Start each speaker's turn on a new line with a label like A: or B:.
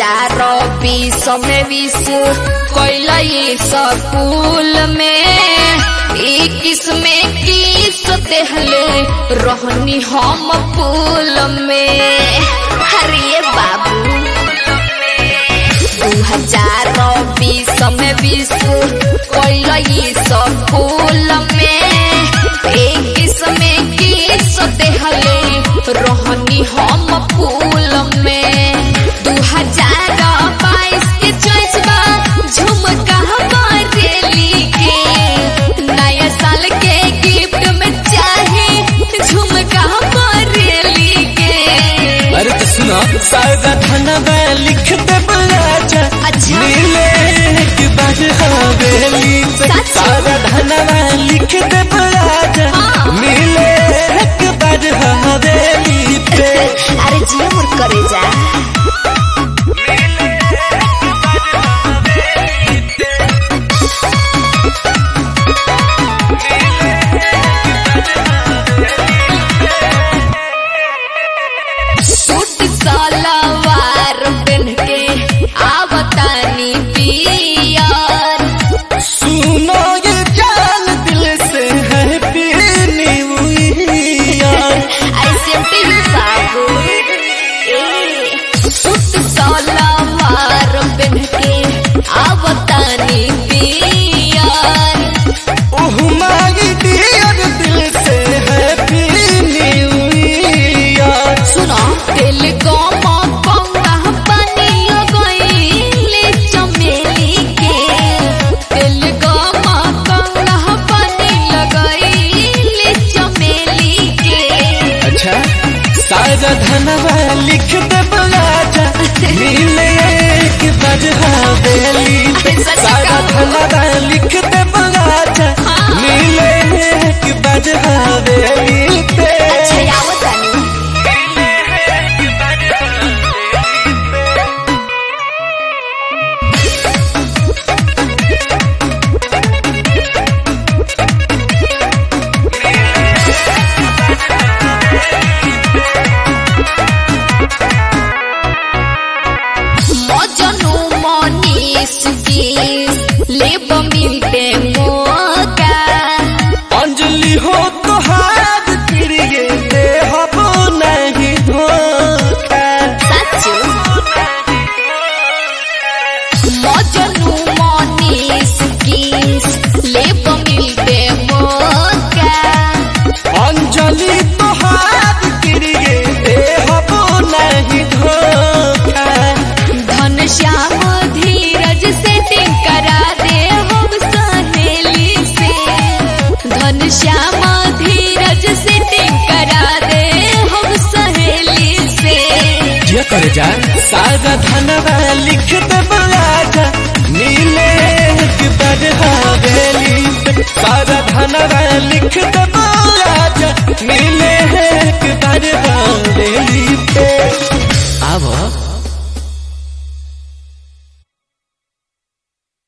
A: हजार बीस में बीस कैल स्कूल में इक्कीस में किस देहले रहनी हम पुल में अरे बाबू दू हजार बीस में बीस कैल स्कूल में इक्कीस में किस देहले रहनी हम फूल में दू हजार बाईस के चॉइस बा झुमका बरेली के नया साल के गिफ्ट में चाहे झुमका बरेली के
B: अरे तो सुनो सारा धनवा लिख दे बलाजा
A: अच्छा।
B: नीले के बाद हवेली पे
A: सच?
B: सारा धनवा लिख दे बलाजा
A: हाँ।
B: नीले के बाद हवेली पे
A: अरे जियो मोर करे जा सूट सलवार पहन के आवतानी पियर
B: सुनो ये जान दिल से हैप्पी न्यू ईयर
A: ऐसे भी बाबू ए, सूट सलवार पहन के आवतानी पियर
B: ओह माय डियर दिल से हैप्पी न्यू ईयर
A: सुनो दिल को मौका पानी गईले चमेली के दिल को मौका पानी लगईले चमेली के
B: अच्छा सारा धनवा लिख दे बलाजा नीले के बजहा बेली पे
A: सच
B: सारा
A: कहो।
B: धनवा लिख दे बलाजा
A: हाँ।
B: नीले के बजहा बेली पे
A: अच्छा आवतानी मजनू मनीष की लेब मिलते मौका
B: अंजलि हो तो हाथ प्रिय दे हबो नहीं धोखा
A: सच मजनू मनीष की लेब मिलते मौका
B: अंजलि तो हाथ प्रिय दे हबो नहीं धोखा
A: धन श्याम धीरज से करा दे हम सहेली से धन श्याम धीरज से करा दे हम सहेली से
B: ये कर जा सारा धनवा लिख दे बलाजा नीले